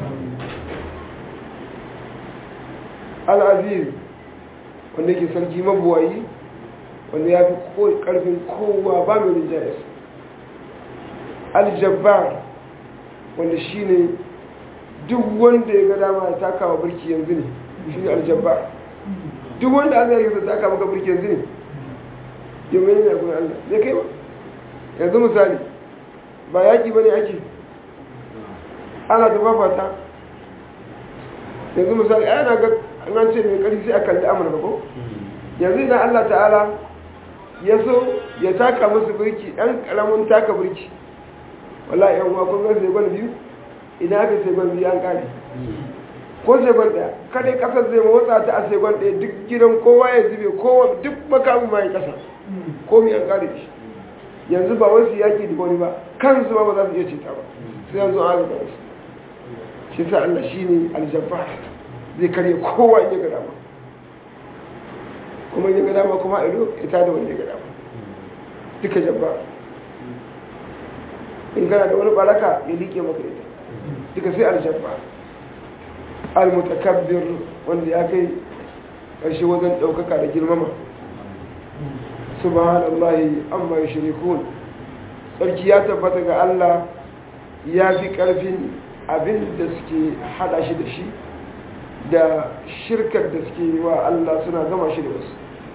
al-aziz wanda yake sarki mabuwayi wanda ya fi karfin kowa ba mai rinjayes al-jabbar wanda shine duk wanda ya ga dama ya taka wa birki yanzu ne shi ne aljabbar duk wanda Allah ya yi taka maka birki yanzu ne yau mai ne gurin Allah zai kai ba yanzu misali ba yaƙi ba ne ake ana da babata yanzu misali a yana ga an ce mai ƙarfi sai a kalli amurka ko yanzu idan Allah ta'ala ya so ya taka musu birki ɗan ƙaramin taka birki wala yan uwa kun gan sai biyu idan aka sai biyu an ƙare ko sai ɗaya kada ƙasar zai motsa ta a sai ɗaya duk gidan kowa ya zube kowa duk makamin ma ya ƙasa ko mi an ƙare shi yanzu ba wasu yaƙi da wani ba kansu ma ba za su iya ceta ba sai yanzu an ga wasu shi sa Allah shine aljabbar zai karye kowa in ya ga dama kuma in ya ga dama kuma ido ita da wani ya ga dama duka jabba in kana da wani baraka ya liƙe maka ita duka sai aljabba almutakabbir wanda ya kai ƙarshe wajen ɗaukaka da girmama subhanallahi amma yushrikun sarki ya tabbata ga Allah ya fi ƙarfin abin da suke hada shi da shi da shirkar da suke wa Allah suna gama shi da wasu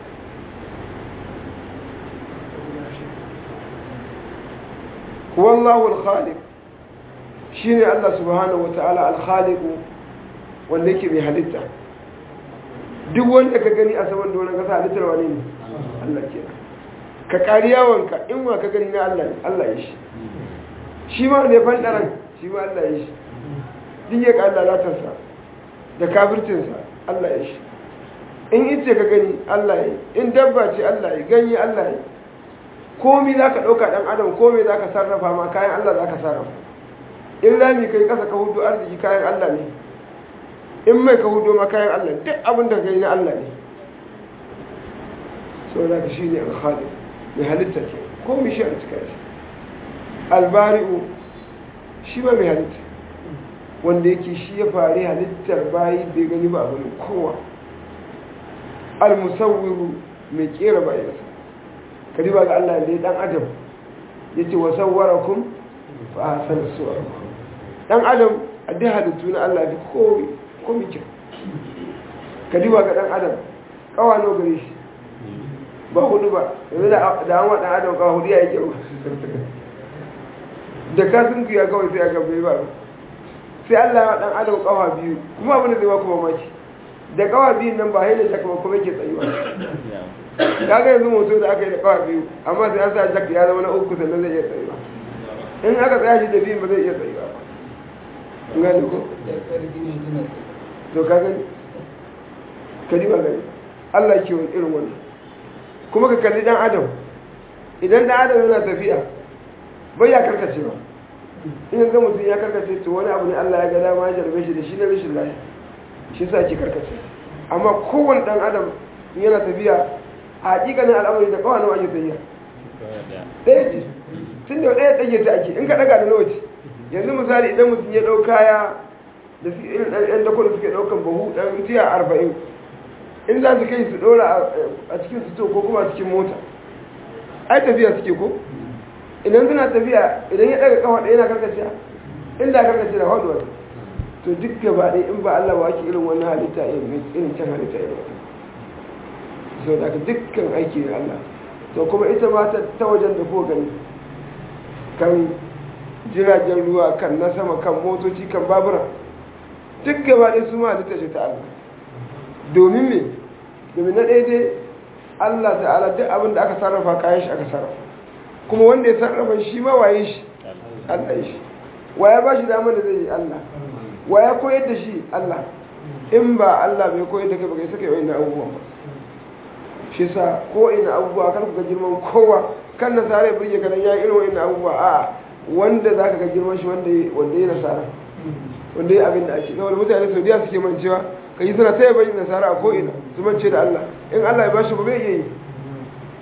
wallahu al-khaliq shine Allah subhanahu wata'ala al-khaliq wanda yake mai halitta duk wanda ka gani a saman doron kasa halittar wani ne Allah ke ka kari yawonka in wa ka gani na Allah ne Allah ya shi shi ma ne fandaran shi ma Allah ya shi duk ya ka lalatarsa da kafircinsa Allah ya shi in ice ka gani Allah ya in dabba ce Allah ya ganye Allah ya komi za ka ɗauka ɗan adam komi za ka sarrafa ma kayan Allah za ka sarrafa in rami kai ƙasa ka hudu arziki kayan Allah ne in mai ka hudu ma kayan Allah duk abin da kai na Allah ne sau da ka shi ne alhali mai halitta ke komi shi a cika shi albari'u shi ba mai halitta wanda yake shi ya fari halittar bayi bai gani ba abin kowa almusawwiru mai kera bayansa ka riba ga Allah da ya dan adam ya ce wasawwarakum fa ahsana suwarakum dan adam a duk halittu na Allah da komi komi kyau ka riba ga dan adam kawa no gare shi ba hudu ba yanzu da an wa dan adam kawa hudu ya yi kyau da ka sun kuya kawai sai aka bai ba sai Allah ya dan adam kawa biyu kuma abin da zai ba ku mamaki da kawa biyun nan ba haila shaka ba kuma yake tsayuwa kaga yanzu moto da aka yi da kawa biyu amma sai an sa jak ya zama na uku sannan zai iya tsayuwa in aka tsaya shi da biyun ba zai iya tsayuwa ba kun gane ko to ka gani ka ba gani Allah ke wani irin wannan kuma ka kalli dan adam idan dan adam yana tafiya bai ya karkace ba in ga mutum ya karkace to wani abu ne Allah ya ga dama ya jarbe shi da shi na rashin lafiya shi sa ke karkace amma kowane dan adam yana tafiya a hakikanin al'amari da kawai nawa ake tafiya ɗaya ce tun da ɗaya ɗage ta ake in ka ɗaga da nawa ce yanzu misali idan mutum ya ɗau kaya da su irin ɗan dakon da suke ɗaukan bahu ɗan tiya arba'in in za su kai su ɗora a cikin su ko kuma a cikin mota ai tafiya suke ko idan suna tafiya idan ya ɗaga kafa ɗaya na karkace inda karkace da haɗuwa to duk gaba ɗaya in ba Allah ba ake irin wannan halitta irin can halitta irin wata sau da dukkan aiki da Allah to kuma ita ma ta wajen da ko gani kan jiragen ruwa kan na sama kan motoci kan babura duk gaba ɗaya su ma halitta ce ta Allah domin me domin na ɗaya dai Allah ta'ala duk abin da aka sarrafa kayan shi aka sarrafa kuma wanda ya sarrafa shi ma waye shi Allah ya shi waya ba shi damar da zai yi Allah wa ya koyar da shi Allah in ba Allah bai koyar da kai ba kai saka yi na abubuwan ba shi sa ko ina abubuwa kan ku ga girman kowa kan nasara ya burge kanan ya irin wa'in abubuwa a wanda za ka ga girman shi wanda ya nasara wanda ya abin da ake kawai mutane saudiya suke mancewa ka yi suna taya bayin nasara a ko'ina su mance da Allah in Allah ya bashi ba bai iya yi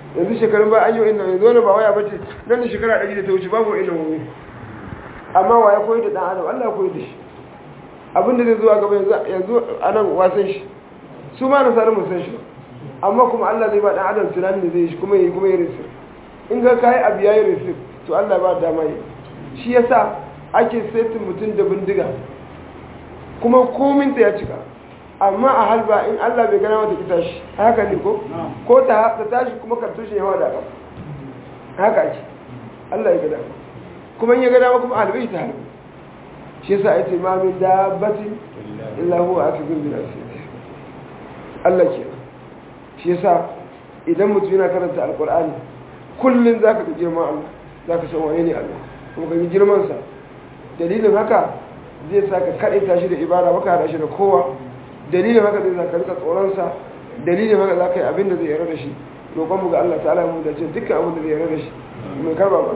yanzu shekarun ba an yi inda yanzu wani ba waya bace nan da shekara ɗari da ta wuce babu inda wani amma wa ya koyi da ɗan adam Allah ya koyi da shi abin da zai zuwa gaba yanzu a nan wasan shi su ma na sarar musan shi amma kuma Allah zai ba ɗan adam tunanin da zai shi kuma yi kuma yi risir in ga kayi abu ya yi risir to Allah ba dama yi shi yasa ake setin mutum da bindiga kuma kominta ya cika amma a halba in Allah bai gana wata kita shi haka ne ko ko ta tashi kuma kartushin yawa da ƙasa haka ake Allah ya gada kuma in ya gada kuma halbai ta halbai shi yasa ya ce ma min dabbati illa huwa akizun bil asiri Allah ke shi yasa idan mutum yana karanta alqur'ani kullun zaka ga girman Allah zaka san wane ne Allah kuma ga girman sa dalilin haka zai saka kaɗe tashi da ibada maka hada shi da kowa dalilin haka zai zaka rika tsoronsa dalilin haka za ka yi abin da zai yarda da shi roƙonmu ga Allah ta'ala mu da ce dukkan abin da zai yarda da shi mai karba ba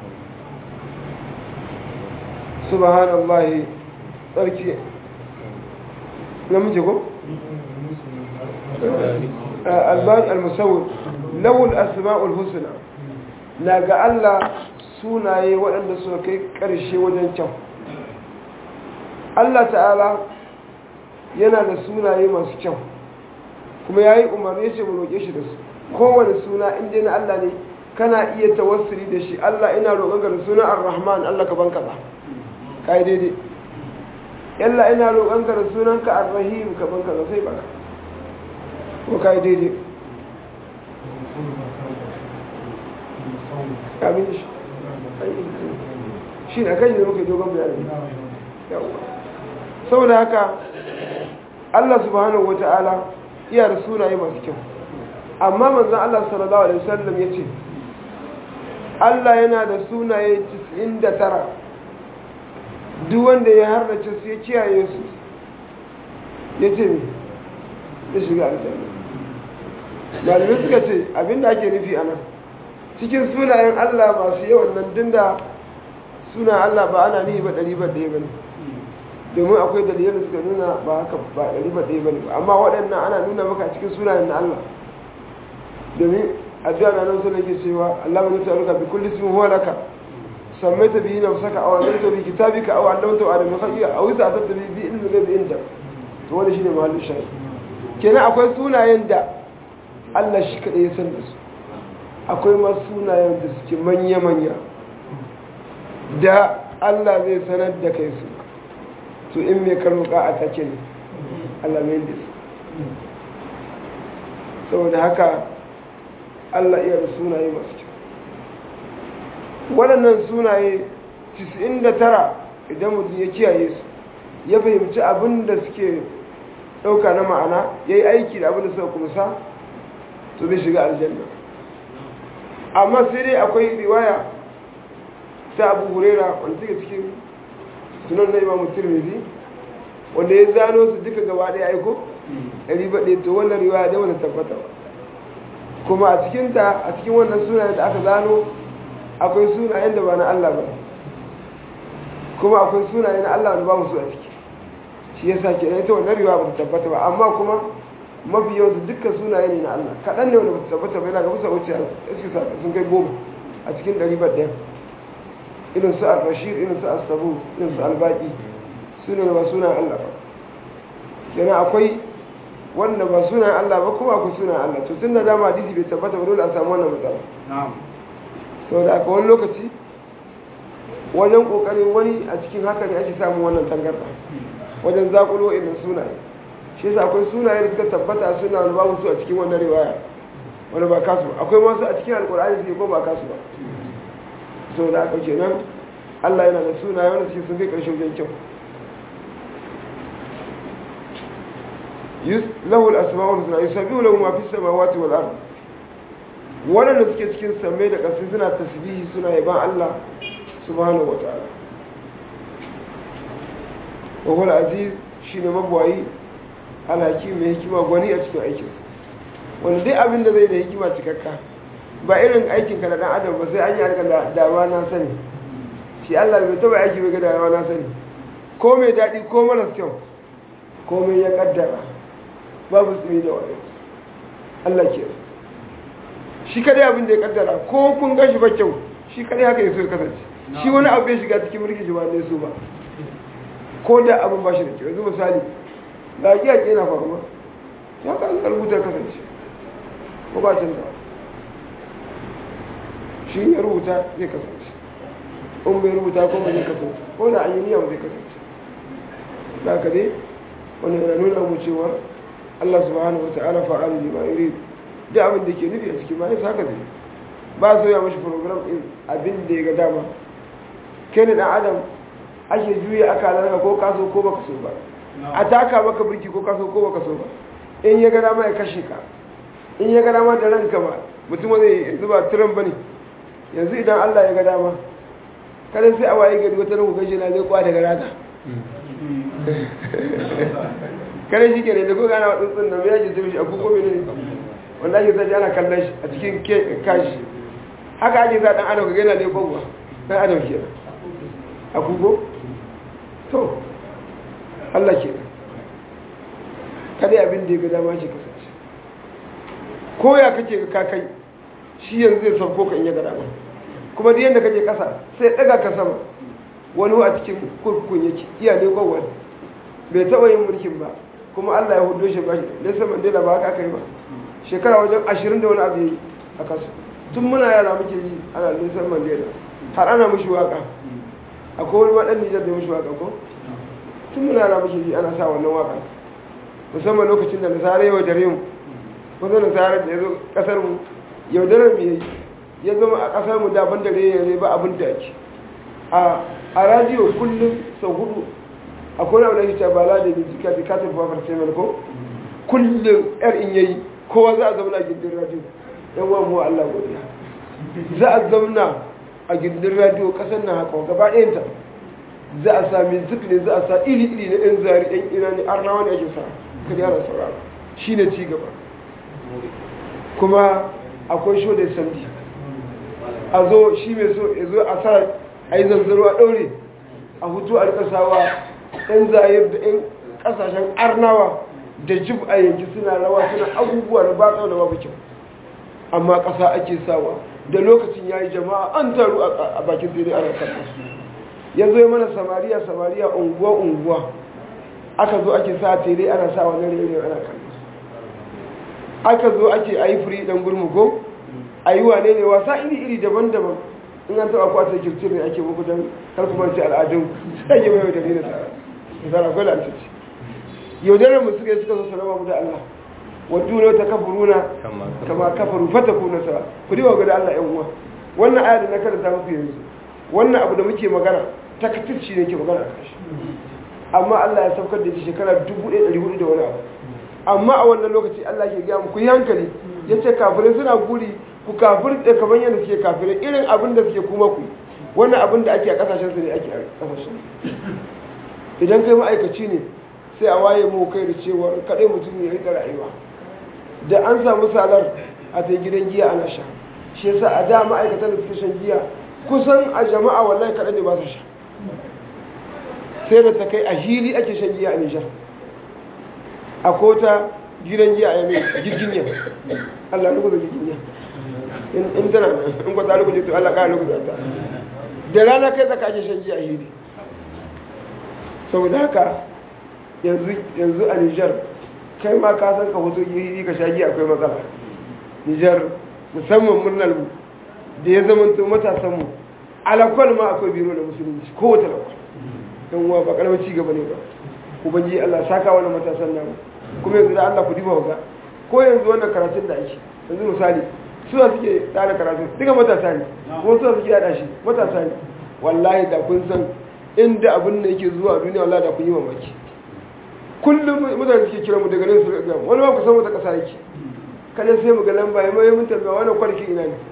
subhanallah tsarki na muke ko albani al-musawwir lawul asma'ul husna na ga Allah sunaye waɗanda suka kai ƙarshe wajen kyau Allah ta'ala yana da sunaye masu kyau kuma ya yi umarni ce mu roƙe shi da su kowane suna inda na Allah ne kana iya tawassuli da shi Allah ina roƙon ka da suna ar-rahman Allah ka ban kaza kai daidai yalla ina roƙon ka da sunan ka ar-rahim ka ban kaza sai baka ko kai daidai kamin shi shi ne kai ne muke dogon bayani yawa saboda haka Allah subhanahu wata'ala iya da sunaye masu kyau amma manzon Allah sallallahu alaihi wasallam yace Allah yana da sunaye 99 duk wanda ya harnace su ya kiyaye su yace me ya shiga aljanna malamai suka ce abinda ake nufi anan cikin sunayen Allah masu yawan nan dinda sunan Allah ba ana nihi ba ɗari ba ɗaya ba ne domin akwai dalilan da suka nuna ba haka ba ɗari ba ɗaya ba ne amma waɗannan ana nuna maka cikin sunayen na Allah domin addu'a na nan sunan ke cewa Allah mai taruka bi kulli ismin huwa laka sammaita bihi nafsaka aw anzalta bi kitabika aw allamta ala min khalqika aw sa'atta bi bi ilmi ghaibi inda to wannan shine mahallin shayi kenan akwai sunayen da Allah shi kadai ya san da su akwai ma sunayen da suke manya manya da Allah zai sanar da kai su to in mai karuka a take ne alamin da saboda haka Allah iya da sunaye masu kyau waɗannan sunaye 99 idan mutum ya kiyaye su ya fahimci abin da suke ɗauka na ma'ana ya yi aiki da abin da suka kumsa to zai shiga aljanna amma sai dai akwai riwaya ta abu hurera wanda suke cikin sunan na imamu tirmidhi wanda ya zano su duka gaba ɗaya aiko ɗari baɗe to wannan riwaya da wani tabbata ba kuma a cikinta a cikin wannan sunayen da aka zano akwai sunayen da ba na Allah ba kuma akwai sunayen na Allah da ba mu su a ciki shi yasa ke ita wannan riwaya ba ta tabbata ba amma kuma mafi yawansu dukkan sunaye ne na Allah kaɗan ne wanda ba ta tabbata ba yana ga musa wuce sun kai goma a cikin ɗari baɗe irin su al-rashid irin su al-sabu irin su al-baqi suna ba suna Allah ba yana akwai wanda ba suna Allah ba kuma akwai suna Allah to tun da dama hadisi bai tabbata ba dole a samu wannan matsala to da aka wani lokaci wajen kokarin wani a cikin haka ne ake samun wannan tangarda wajen zakulo irin sunaye shi yasa akwai sunaye da suka tabbata suna wani babu su a cikin wannan riwaya wani ba kasu ba akwai masu a cikin alkur'ani suke ko ba kasu ba so da aka kenan Allah yana da sunaye wanda suke sun kai ƙarshe wajen kyau lahu al-asma'ul husna yusabbihu lahu ma fis samawati wal ard wannan suke cikin samai da ƙasa suna tasbihi suna yaban Allah subhanahu wa ta'ala wa huwa aziz shine mabwayi alhakim mai hikima gwani a cikin aikin wanda dai abin da zai da hikima cikakka ba irin aikin ka na dan adam ba sai an yi harkar da dawa na sani shi Allah bai taba aiki bai ga dawa na sani ko mai daɗi ko maras kyau ko mai ya kaddara babu tsimi da wani Allah ke shi kadai abin da ya kaddara ko kun gashi ba kyau shi kadai haka yaso ya kasance shi wani abu ya shiga cikin mulki shi ba ne so ba ko da abin ba shi da kyau yanzu misali da yaƙi yana faruwa ya ka an rubuta kasance ko ba canza shi ya rubuta zai kasance in bai rubuta ko ba zai kasance ko da an yi niyya ba zai kasance da ka dai wani yana nuna mu cewa Allah subhanahu wa ta'ala fa'alu lima yurid da abin da ke nufi a cikin bayan haka zai ba so ya mashi program din abin da ya ga dama kai ne dan adam ake juya akalarka ko kaso ko baka so ba a taka maka birki ko kaso ko baka so ba in ya ga dama ya kashe ka in ya ga dama da ranka ba mutum zai yanzu ba turan bane yanzu idan Allah ya ga dama kada sai a waye gari wata ruhu gashi na zai kwa daga rata kare shi ke ne da ko gana wa tsuntsun nan ya ji mishi a kuko mene wanda ake sa ana kallon shi a cikin kashi haka ake sa dan adam ka gaina ne kowa dan adam ke a kuko to Allah ke kada abin da ya ga dama shi kasance ko ya kake ka kai shi yanzu zai sauko ka in ya ga dama kuma duk yadda kake kasa sai daga ka sama wani a cikin kurkukun yake iya ne kowa bai taɓa yin mulkin ba kuma Allah ya hudo shi ba shi Nelson Mandela ba haka aka yi ba shekara wajen ashirin da wani abu yi a kasu tun muna yara muke ji ana Nelson Mandela har ana mushi waka akwai wani waɗan Nijar da mushi waka ko tun muna yara muke ji ana sa wannan waka musamman lokacin da nasara yau dare mu kusa nasara da ya zo ƙasar mu yaudarar mu yayi ya zama a ƙasar mu daban dare ya ba abin da ake a radiyo kullum sau hudu akwai wani abu da ke bala da ne jika da katin fafar semen ko kullum yar in yayi kowa za a zauna a gindin radio yan wa mu Allah godiya za a zauna a gindin radio kasar nan haka gaba ɗayanta za a sami zikri za a sa iri iri na ɗan zari ɗan ina ne arnawa ne ake sa ka yara saurara shi ne ci gaba kuma akwai sho da sandi a zo shi mai so ya zo a sa a yi zanzaro a ɗaure a hutu a rikasawa ɗan zayar da ɗan ƙasashen arnawa da jib a yanki suna rawa suna abubuwa da ba da babu kyau amma ƙasa ake sawa da lokacin ya yi jama'a an taru a bakin tere ana kallon ya zo mana samariya samariya unguwa unguwa aka zo ake sa tere ana sa wani rere ana kallon aka zo ake a yi firi ɗan gurmugo a yi wane ne wasa iri iri daban-daban in an taɓa kwasa kirtir ne ake muku don karkumanci al'adun sai yi mai da ne da tsara zara kwai lantarki yaudarar mu suka yi suka zo salama mu da Allah wadda ne ta kafuruna kama kafaru fata kuna sa ku diwa ga da Allah yan uwa wannan aya da na karanta muku yanzu wannan abu da muke magana takatirci ne ke magana a kashi amma Allah ya saukar da shi shekara 1400 da wani abu amma a wannan lokaci Allah ke gaya muku yi hankali ya ce kafirai suna guri ku kafir da kamar yadda suke kafirai irin abin da suke kuma ku wannan abin da ake a kasashen su ne ake a kasashen idan kai ma'aikaci ne sai a waye mu kai da cewa kaɗai mutum ya rika rayuwa da an samu salar a ta gidan giya ana sha shi yasa a da ma'aikatan da suke shan giya kusan a jama'a wallahi kaɗai ne ba su sha sai da ta kai a hili ake shan giya a nijar a kota gidan giya a yamai girginya allah nuku da girginya in tana in kwata nuku to allah ƙara nuku da ta da rana kai tsaka ake shan giya a hili saboda haka yanzu a nijar kai ma ka san ka hoto hili ka sha giya akwai matsala nijar musamman murnar mu da ya zama to matasanmu alakwal ma akwai biro da musulunci kowace lakwal don wa ba karamin cigaba ne ba ubangi Allah saka wani matasan namu kuma yanzu da Allah ku diba ga ko yanzu wannan karatun da ake yanzu misali suna suke tsara karatun duka matasa ne kuma suna suke yada shi matasa ne wallahi da kun san inda abin da yake zuwa duniya wallahi da kun yi mamaki kullum mutane suke kira mu daga nan su ga wani ma ku san wata kasa yake kada sai mu ga lamba ya mai mun tambaya wannan kwarki ina ne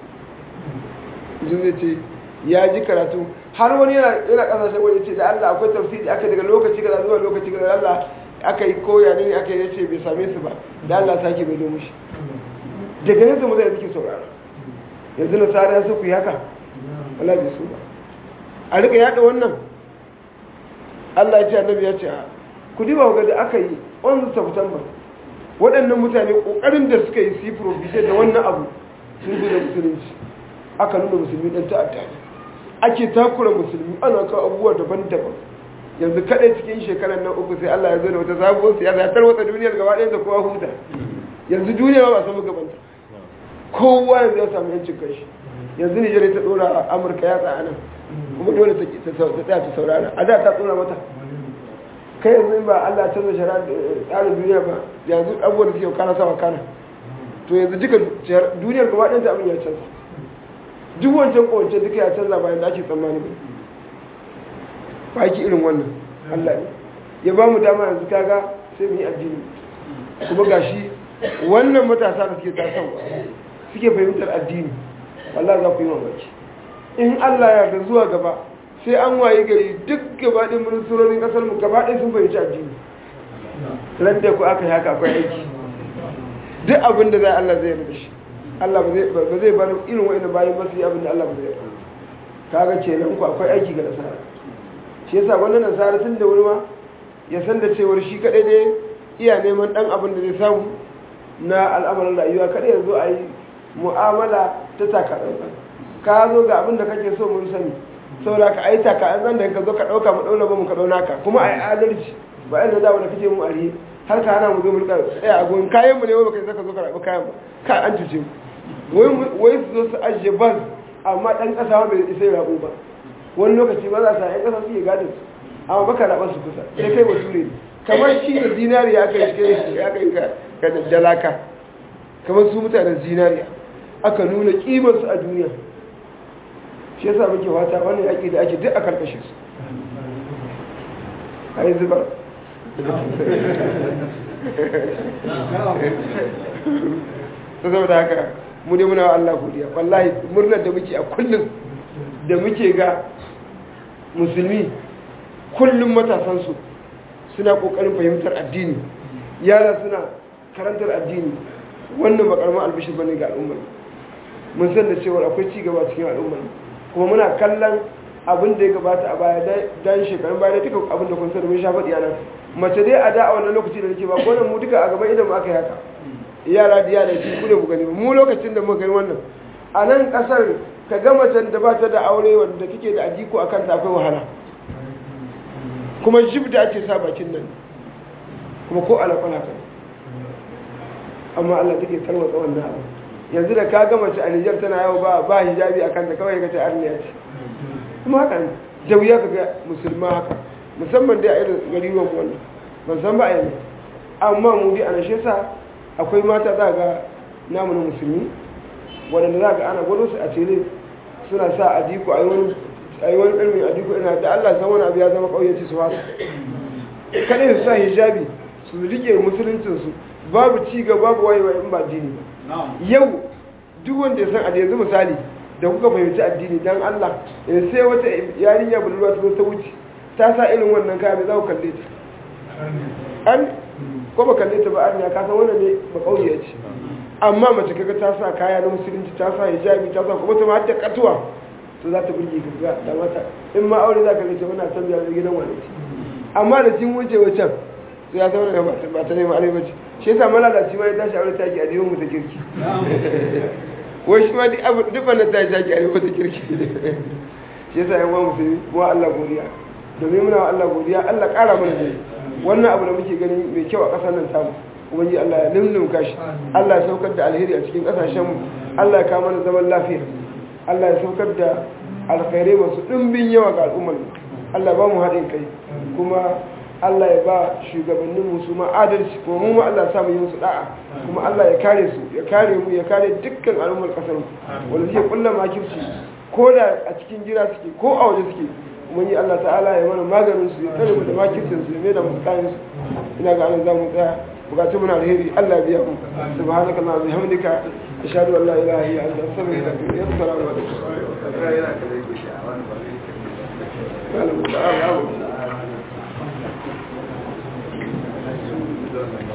zai ce ya ji karatu har wani yana yana kasashen wani ce da Allah akwai tafsiri aka daga lokaci kaza zuwa lokaci kaza Allah aka yi koya ne aka yi ce bai same su ba da Allah sake bai domin shi daga yanzu mutane suke saurara yanzu na tsara su ku yi haka Allah bai su ba a rika yada wannan Allah ya ce annabi ya ce ku diba ga da aka yi 11 September waɗannan mutane ƙoƙarin da suka yi su yi da wannan abu sulhu da musulunci aka nuna musulmi dan ta'adda ne ake takura musulmi ana kawo abubuwa daban-daban yanzu kadai cikin shekarar nan uku sai Allah ya zo da wata sabuwar siyasa ya tarwatsa duniyar gaba ɗaya da kowa huta yanzu duniya ba samu gabanta kowa yanzu ya samu yancin kanshi yanzu Nijar ta dora Amurka ya tsaya nan kuma dole ta tsaya ta saurara a da ta tsora mata kai yanzu ba Allah canza shara tsarin duniya ba yanzu abubuwan da suke kana sawa kana to yanzu duka duniyar gaba ɗaya ta abin ya canza duk wancan kowance duka ya canza bayan da ake tsammani ba ba ki irin wannan Allah ne ya ba mu dama yanzu kaga sai mu yi addini kuma gashi wannan matasa da suke tasowa suke fahimtar addini wallahi za ku yi mamaki in Allah ya yarda zuwa gaba sai an waye gari duk gaba ɗin ministorin ƙasar mu gaba ɗin sun fahimci addini ran da ku aka yi haka akwai aiki duk abin da zai Allah zai yarda shi Allah ba zai bar irin wa'in bayan ba su yi abin da Allah ba zai yarda kaga kenan ku akwai aiki ga nasara shi yasa wannan nasara tun da wuri ma ya san da cewar shi kadai ne iya neman dan abin da zai samu na al'amarin rayuwa kada ya zo a yi mu'amala ta takatsantsan ka zo ga abin da kake so mun sani saboda ka ai takatsantsan da ka zo ka dauka mu dauna ba mu ka dauna ka kuma ai adalci ba yadda da wanda kake mu ariye har ka hana mu zo mu rika tsaya a gon kayan mu ne wai baka saka zo ka rabu kayan ba ka an cuce mu wai wai su zo su ajiye bas amma dan kasa wanda bai isa ya rabu ba wani lokaci ba za su yan kasa su yi gadin su amma baka raba su kusa sai kai bature ne kamar shi da zinariya aka yi cikin ya kai ka ka dalaka kamar su mutanen zinariya aka nuna kimar su a duniya shi yasa muke wata wannan yaki da ake duk a karkashe su a yi zubar ta saboda haka mu dai muna wa Allah godiya wallahi murnar da muke a kullum da muke ga musulmi kullum matasansu suna kokarin fahimtar addini yara suna karantar addini wannan ba karamin albishir bane ga al'ummar mun san da cewa akwai ci gaba cikin al'ummar kuma muna kallon abin da ya gabata a baya dan shekarun baya duka abin da kun sani mun sha faɗi nan mace dai a da a wannan lokaci da nake ba ko mu duka a gaban idan mu aka yi haka yara da yara shi ku ne mu gani mu lokacin da muka gani wannan a nan kasar ka ga macen da ba ta da aure wanda kike da ajiko a kanta akwai wahala kuma jib da ake sa bakin nan kuma ko alaƙwala kan amma Allah take tarwatsa wannan abu yanzu da ka ga mace a Nijar tana yawo ba ba hijabi a kanta kawai ka ce arniya ce kuma haka ne da wuya ka ga musulma haka musamman dai a irin gariwan wannan ban san ba a yanzu amma mu dai a nashe sa akwai mata za ga namu na musulmi waɗanda za ga ana gwado su a tele suna sa adiko a yi wani ɗarmin adiko ina da Allah san wani abu ya zama ƙauyenci su haka kaɗai su sa hijabi su rike musuluncinsu babu ci ga babu wayewa in ba addini ba yau duk wanda ya san a yanzu misali da kuka fahimci addini dan Allah in sai wata yarinya budurwa ta zo ta wuce ta sa irin wannan kaya mai za ku kalle ta an ko ba kalle ta ba an ya ka san wannan ne ba kauye ce amma mace kaga ta sa kaya na musulunci ta sa hijabi ta sa kuma ta ma ta katuwa to za ta burge ka da mata in ma aure za ka ga ce muna san da gidan wani amma da jin wuce wacan to ya zama ba ta nema arewa ce shi yasa malalaci ma ya tashi aure taki a diwan mu ta kirki wai shi ma duk wannan ta taki a diwan ta kirki shi yasa yan uwan musulmi kuma Allah godiya domin muna wa Allah godiya Allah ƙara mana dai wannan abu da muke gani mai kyau a ƙasar nan tamu ubangiji Allah ya lullumka shi Allah ya saukar da alheri a cikin ƙasashen mu Allah ya kawo mana zaman lafiya Allah ya saukar da alkhairai masu ɗimbin yawa ga al'ummar mu Allah ba mu haɗin kai kuma Allah ya ba shugabannin mu su ma adalci kuma mu ma Allah ya sa mu yi su da'a kuma Allah ya kare su ya kare mu ya kare dukkan al'ummar ƙasar mu wanda suke kulla makirci ko da a cikin gida suke ko a waje suke kuma yi Allah ta'ala ya mana maganin su ya tsare mu da makircin su ya mai da musu kayan su ina ga anan za mu tsaya bukatun muna alheri Allah biya mu subhanaka allahumma wa bihamdika ashhadu an la ilaha illa anta astaghfiruka wa atubu ilayk assalamu alaikum